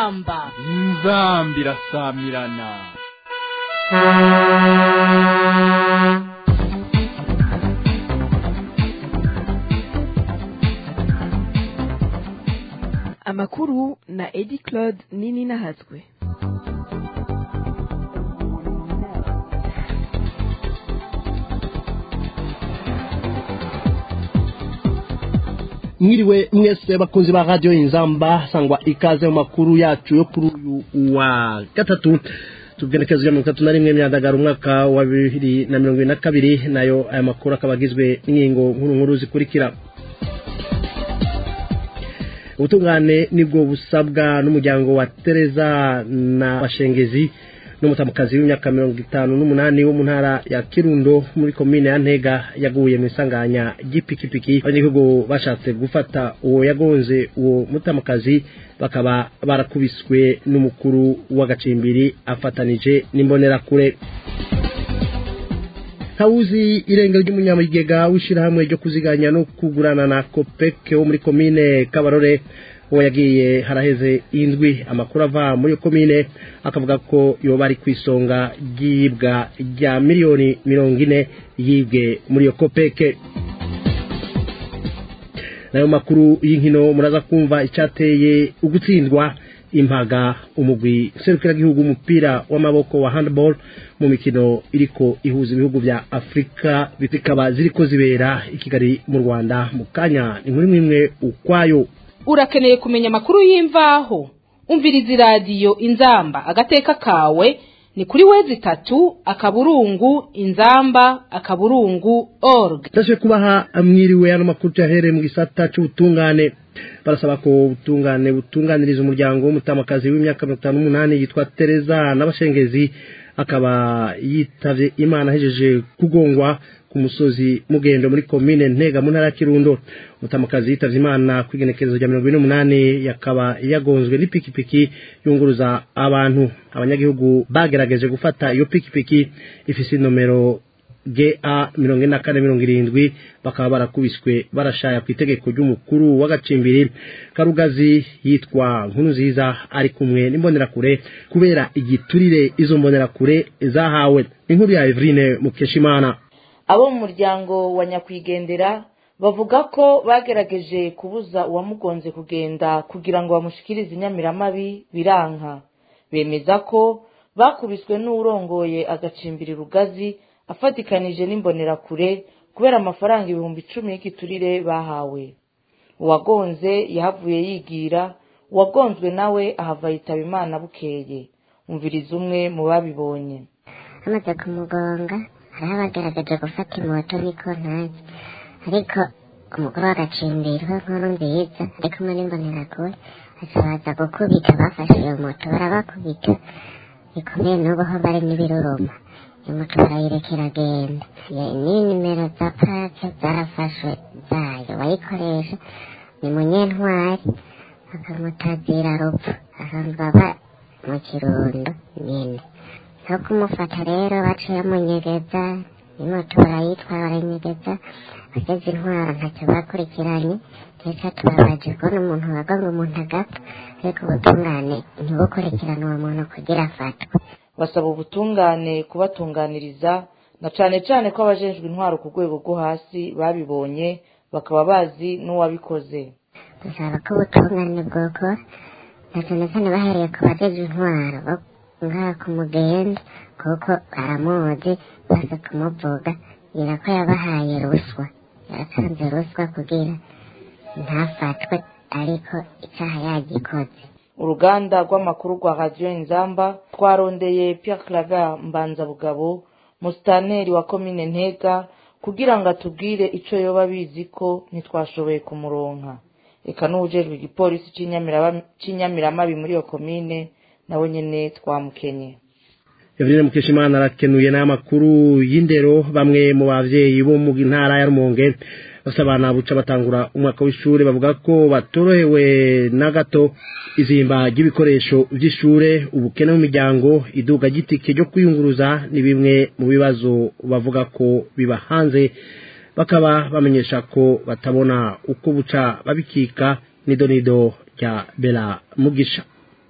inzamba inzamba irasamirana amakuru na edi claude nini nahatswe mwiriwe mwese bakunzi ba radio inzamba sangwa ikaze mu makuru yacu yo kuri uyu wa gatatu tugenekezo ya mirongo itatu na rimwe myandagara umwaka wa bibiri na mirongo ibiri na kabiri nayo aya makuru akaba agizwe n'ingingo nkuru nkuru zikurikira ubutungane nibwo busabwa n'umuryango wa tereza na bashengezi n'umutamukazi w'imyaka mirongo itanu n'umunani wo mu ntara ya kirundo muri komine ya ntega yaguye mu isanganya ry'ipikipiki abanyagihugu bashatse gufata uwo yagonze uwo mutamukazi bakaba barakubiswe n'umukuru w'agacimbiri afatanije n'imbonerakure ntawuzi irengero ry'umunyamigega w'ishyirahamwe ryo kuziganya no kugurana na kopeke wo muri komine kabarore uwo yagiye haraheze indwi amakuru ava muri iyo komine akavuga ko yoba ari ku isonga ry'iyibwa rya miliyoni mirongo ine yibwe muri iyo kopeke nayo makuru y'inkino muraza kumva icyateye ugutsindwa impaga umugwi serukiragihugu umupira w'amaboko wa handball mu mikino iriko ihuza ibihugu vya afurika zikaba ziriko zibera i kigali mu rwanda mu kanya ni muri mwimwe ukwayo urakeneye kumenya amakuru y'imvaho umviriza iradiyo inzamba agateka kawe ni kuri wezi itatu akaburungu inzamba akaburungu org ndashoboye kubaha mwiriwe ano makuru tuyahereye mu gisata c'ubutungane barasaba ko ubutungane butunganiriza umuryango w'umutamakazi w'imyaka mirongo itanu n'umunani yitwa tereza n'abashengezi akaba yitavye imana ahejeje kugongwa ku musozi mugendo muri komine ntega mu ntara ya kirundo umutamakazi yitavye imana ku igenekerezo rya mirongo ine n'umunani yakaba yagonzwe n'ipikipiki yunguruza abantu abanyagihugu bagerageje gufata iyo pikipiki ifise inomero ga mirongo ine na kane mirongo irindwi bakaba barakubiswe barashaya ku itegeko ry'umukuru w'agacimbiri karugazi yitwa nkuru nziza ari kumwe n'imbonerakure kubera igiturire izo mbonerakure zahawe inkuru ya Evrine Mukeshimana abo mu muryango wa nyakwigendera bavuga ko bagerageje kubuza uwamugonze kugenda kugira ngo bamushikirize inyamiramabi biranka bemeza ko bakubiswe n'uwurongoye agacimbiri rugazi afatikanije n'imbonerakure kubera amafaranga ibihumbi icumi y'igiturire bahawe uwagonze yahavuye yigira uwagonzwe nawe ahava yitaba imana bukeye umviriza umwe mu babibonye bamaze kumugonga hariho abagaragaje gufata imoto niko ntazi ariko umugore w'agacimbiri we nkuru nziza ari kumwe n'imbonerakure baza gukubita bafashe iyo moto barabakubita bikomeye n'ubu ho bari n'ibiruruma iyo moto barayirekera agenda ni nimero za pake zarafashwe zayo bayikoresha ni munyentwari bakamutazira rupfu asanzwe aba mu kirundo nyine no kumufata rero baciye munyegeza imoto barayitwara baranyegeza bageze intwara ntacyo bakurikiranye ndetse tubabaje kubona umuntu waga ngo umuntu agapfa ariko ubutungane ntibukurikirane uwo muntu kugira afatwe basaba ubutungane kubatunganiriza na cane cane ko abajejwe intwaro ku rwego rwo hasi babibonye bakaba bazi n'uwabikoze dusaba ko ubutungane bwokora na cane cane bahereye ku bajejwe intwaro ngaha ku mugenda kuko baramuzi baza kumuvuga ngira ko yabahaye ruswa yaratanze ruswa kugira ntafatwe ariko icyaha yagikoze uruganda rw'amakuru rwa radiyo inzamba twarondeye Pierre claver mbanzabugabo musitaneri wa komine ntega kugira ngo atubwire icyo yoba abizi ko ntitwashoboye kumuronka reka n'ubujejwe igipolisi cy'inyamiramabi muri iyo komine nawe nyine twamukenye Evrine Mukeshimana arakenuye n'amakuru y'indero bamwe mu bavyeyi bo mu ntara ya Rumonge basabana buca batangura umwaka w'ishure bavuga ko batorohewe na gato izimba ry'ibikoresho vy'ishure ubukene mu miryango iduga gitike ryo kwiyunguruza ni bimwe mu bibazo bavuga ko biba hanze bakaba bamenyesha ko batabona uko buca babikika nidonido rya Bela Mugisha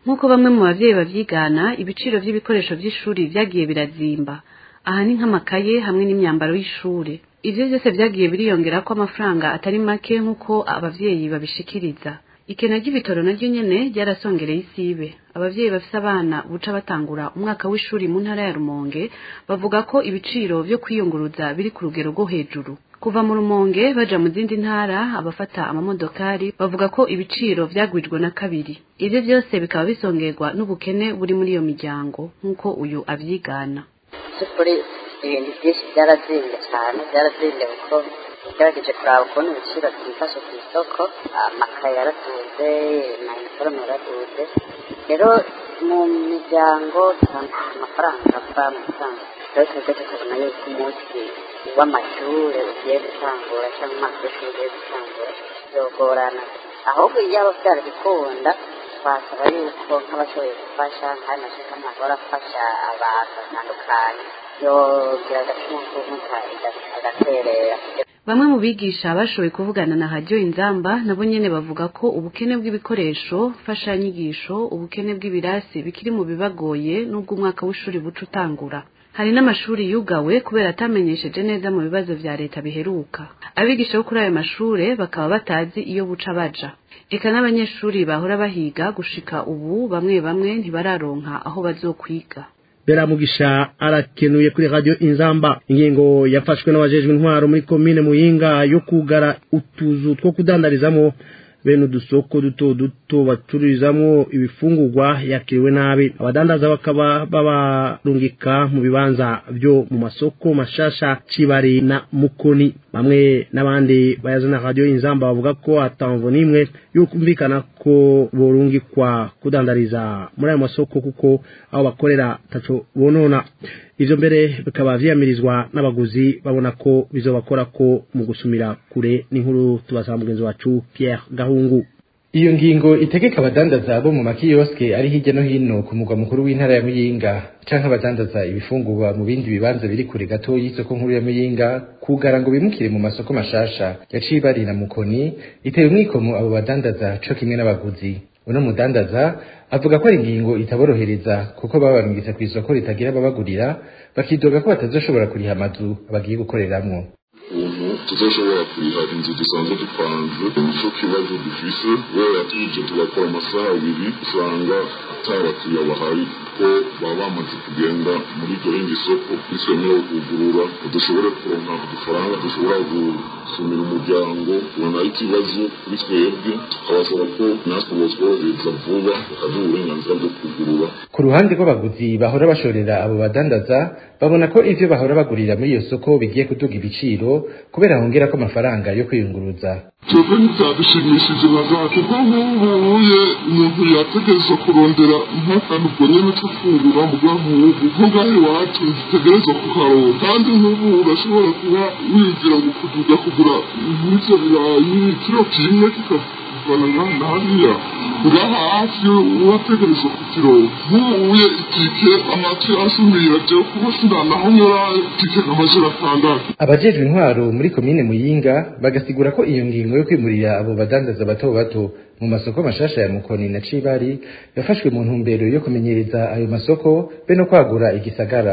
nk'uko bamwe mu bavyeyi bavyigana ibiciro vy'ibikoresho vy'ishuri vyagiye birazimba aha ni nk'amakaye hamwe n'imyambaro y'ishure ivyo vyose vyagiye biriyongerako amafaranga atari make nk'uko abavyeyi babishikiriza ikena ry'ibitoro naryo nyene ryarasongereye isibe abavyeyi bafise abana buca batangura umwaka w'ishuri mu ntara ya rumonge bavuga ko ibiciro vyo kwiyunguruza biri ku rugero rwo hejuru kuva mu rumonge baja mu zindi ntara abafata amamodokari bavuga ko ibiciro vyagwijwe na kabiri ivyo vyose bikaba bisongerwa n'ubukene buri muri iyo miryango nk'uko uyu avyigana by'ukuri ibintu byinshi byarazimbye cyane byarazimbye kuko ugerageje kuraba ukuntu ibiciro byifashe ku isoko amakaye yaraduze na iniforume yaraduze rero mu miryango amafaranga ava mu mafaranga rero twebwe tukabona yuko umunsi w'amashuri ugiye gutangura cyangwa umwaka w'ishuri ugiye gutangura bizogorana ahubwo iyaba byarabikunda twasaba yuko nk'abashoboye gufasha nk'ayo mashyaka ntabwo arafasha abantu batandukanye yogira agacumu k'umuta agaterera bamwe mu bigisha bashoboye kuvugana na hadiyo inzamba nabo nyene bavuga ko ubukene bw'ibikoresho mfashanyigisho ubukene bw'ibirasi bikiri mu bibagoye n'ubwo umwaka w'ishuri buca utangura hari n'amashuri yugawe kubera atamenyesheje neza mu bibazo vya leta biheruka abigisha bo kuri ayo mashure bakaba batazi iyo buca baja eka n'abanyeshuri bahora bahiga gushika ubu bamwe bamwe ntibararonka aho bazokwiga beramugisha arakenuye kuri radio inzamba ingingo yafashwe n'abajejwe intwaro muri komine muyinga yo kugara utuzu two kudandarizamo bene udusoko duto duto bacururizamo ibifungurwa yakiriwe nabi abadandaza bakaba babarungika mu bibanza byo mu masoko mashasha cibari na mukoni bamwe n'abandi bayazana radio inzamba bavuga ko atamvo n'imwe yukumvikana ko borungikwa kudandariza muri ayo masoko kuko aho bakorera taco bonona ivyo mbere bikaba vyiyamirizwa n'abaguzi babona ko bizobakora ko mu gusumira kure n'inkuru tubasaba mugenzi wacu Pierre Gahungu iyo ngingo itegeka abadandaza bo mu makiyoske ari hirya no hino ku mugwa mukuru w'intara ya muyinga canke abadandaza ibifungurwa mu bindi bibanza biri kure gato y'isoko nkuru ya muyinga kugara ngo bimukire mu masoko mashasha yaciye bari na mukoni iteye umwikomo abo badandaza co kimwe n'abaguzi uno mudandaza avuga ko ari ingingo itaborohereza kuko babarungitse ku isoko ritagira ababagurira bakidoga ko batazoshobora kuriha amazu bagiye gukoreramwo ubu tuzoshobora kuriha inzu dusanzwe dupanze nico kibazo dufise kubera tuje tugakora amasaha abiri usanga atabakiriya bahari ko baba bamaze kugenda muri iryo rindi soko bitwemerewe kugurura dushobore kuronka udufaranga dushobora gusumira umuryango ubona ari ikibazo kuri twebwe tukabasaba ko natwe botworohereza vuba bakaduha uburenganzira bwo kugurura ku ruhande rw'abaguzi bahora bashorera abo badandaza babona ko ivyo bahora bagurira muri iyo soko bigiye kuduga ibiciro kubera hongera ko amafaranga yo kwiyunguruza twebwe ntibyadushimishije na gato kuko nk'ubuye umuntu yategerezwa kurondera nk'akantu ubwo nyene co fungura mugabo nko ngaho iwacu ntitegerezwa kukaronka kandi nk'ubu urashobora kuba wigira ngo kuduga kugura nk'ivyo birayi kiro kimwe kikavana ngaha na hariya ngaha hafi urategerezwa kukironka nk'ubuye itike amatu asumira jewe kuba sinanaho nyora itike nk'amajana atandatu abajejwe intwaro muri komine muyinga bagasigura ko iyo ngingo yo kwimurira abo badandaza bato bato mu masoko mashasha ya mukoni na cibari yafashwe mu ntumbero yo kumenyereza ayo masoko be no kwagura igisagara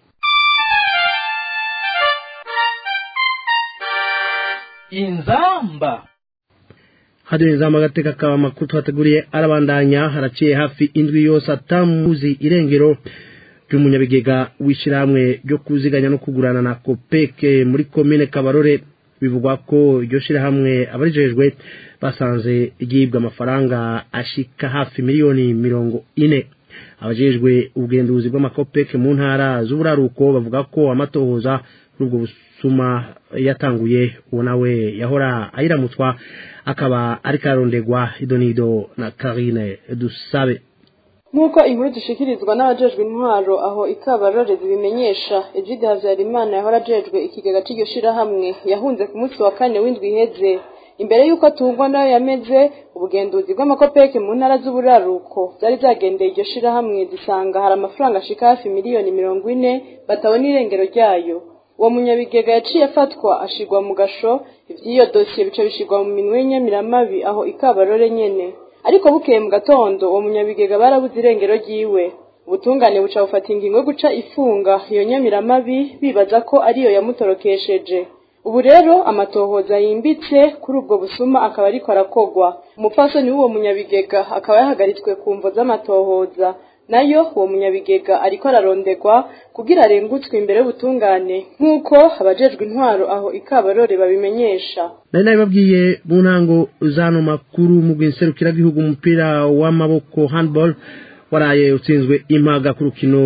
inzamba hadiyo inzamba agateka kaba amakuru twateguriye arabandanya haraciye hafi indwi yose atamuzi irengero ry'umunyabigega w'ishyirahamwe ryo kuziganya no kugurana na kopeke muri komine kabarore bivugwa ko iryo shyirahamwe abarijejwe basanze ryibwa amafaranga ashika hafi miliyoni mirongo ine abajejwe ubugenduzi bw'amakopeke mu ntara z'uburaruko bavuga ko amatohoza kuri ubwo busuma yatanguye uwo nawe yahora ayiramutswa akaba ari karondegwa idonido na karine dusabe nk'uko inkuru dushikirizwa n'abajejwe intwaro aho ikabarore zibimenyesha ejide habyarimana yahora ajejwe ikigega cy'iryo shirahamwe yahunze ku munsi wa kane w'indwi iheze imbere y'uko atungwa nayo yameze ubugenduzi bw'amakopeke mu ntara z'uburaruko byari byagendeye iryo shirahamwe zisanga hari amafaranga ashika hafi miliyoni mirongo ine batabona irengero ryayo uwo munyabigega yaciye afatwa ashigwa mu gasho ivy'iyo dosiye bica bishigwa mu minwe y'inyamiramabi aho ikabarore nyene ariko bukeye mu gatondo uwo munyabigega barabuze irengero ryiwe ubutungane buca bufata ingingo yo guca ifunga iyo nyamiramabi bibaza ko ariyo yamutorokesheje ubu rero amatohoza yimbitse kuri ubwo busuma akaba ariko arakogwa umupfasoni w'uwo munyabigega akaba yahagaritswe ku mvo z'amatohoza nayo uwo munyabigega ariko ararondegwa kugira arengutswe imbere y'ubutungane nk'uko abajejwe intwaro aho ikabarore babimenyesha nari nabibabwiye mu ntango z'ano makuru mu rw'inserukiragihugu umupira w'amaboko handball waraye utsinzwe impaga ku rukino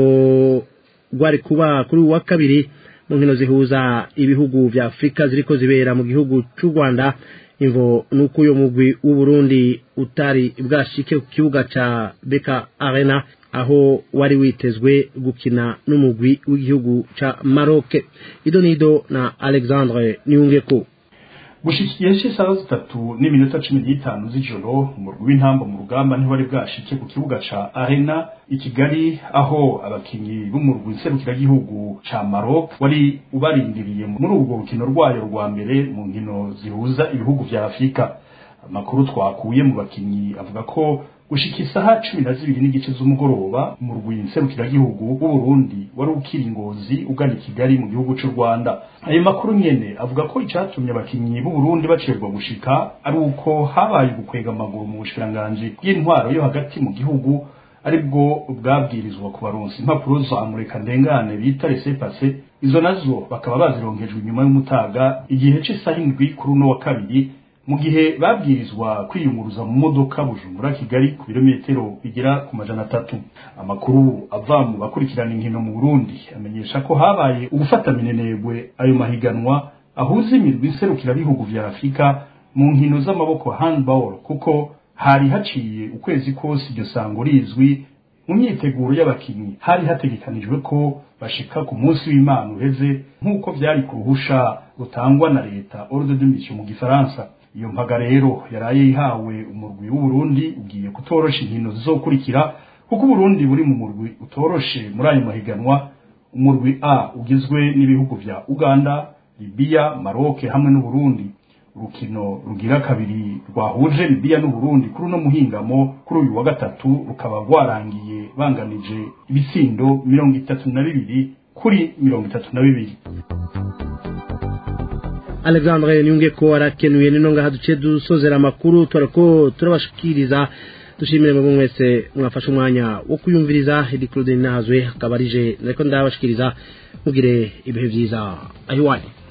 rwari kuba kuri uwa kabiri mu nkino zihuza ibihugu vya afurika ziriko zibera mu gihugu c'u rwanda imvo nuko uyo mugwi w'uburundi utari bwashike ku kibuga ca beka arena aho wari witezwe gukina n'umugwi w'igihugu ca maroke ido nido na alexandre niyungeko gushikiye isaha zitatu n'iminota cumi n'itanu z'ijoro umurwi w'intamba mu rugamba ntiwari bwashike ku kibuga ca arena i kigali aho abakinyi b'umurwi nserukiragihugu ca maroc wari ubarindiriye muri urwo rukino rwayo rwa mbere mu nkino zihuza ibihugu vya afurika amakuru twakuye mu bakinyi avuga ko gushika isaha cumi na zibiri n'igice z'umugoroba umurwi nserukiragihugu w'uburundi wari ukiri ingozi ugana i kigali mu gihugu c'u rwanda ayo makuru nyene avuga ko icatumye abakinyi b'uburundi bacerwa gushika ari uko habaye ugukwega amaguru mu bushikiranganji bw'intwaro yo hagati mu gihugu aribwo bwabwirizwa ku baronsi impapuro za mureka ndengane bita resepase izo nazo bakaba bazironkejwe inyuma y'umutaga igihe c'isaha indwi kuri uno wa kabiri mu gihe babwirizwa kwiyunguruza mu modoka bujumbura kigali ku birometero bigera ku majana atatu amakuru ava mu bakurikirana inkino mu burundi amenyesha ko habaye ugufata minenegwe ayo mahiganwa ahuza imirwi nserukirabihugu vya afurika mu nkino z'amaboko handball kuko hari haciye ukwezi kose iryo sango rizwi mu myiteguro y'abakinyi hari hategekanijwe ko bashika ku munsi w'imana uheze nk'uko vyari ku ruhusha rutangwa na leta ordre de mission mu gifaransa iyo mpaga rero yaraye ihawe umurwi w'uburundi ugiye kutorosha inkino zizokurikira kuko uburundi buri mu murwi utoroshe muri ayo mahiganwa umurwi a ugizwe n'ibihugu vya uganda libiya maroke hamwe n'uburundi urukino rugira kabiri rwahuje libiya n'uburundi kuri uno muhingamo kuri uyu wa gatatu rukaba rwarangiye banganije ibitsindo mirongo itatu na bibiri kuri mirongo itatu na bibiri alexandre niyunge ko arakenuye nino ngaha duce dusozera amakuru turako turabashikiriza dushimire mwebwe mwese mwafashe umwanya wo kuyumviriza edi claude nahazwe akaba arije nariko ndabashikiriza mugire ibihe vyiza ahiwanyu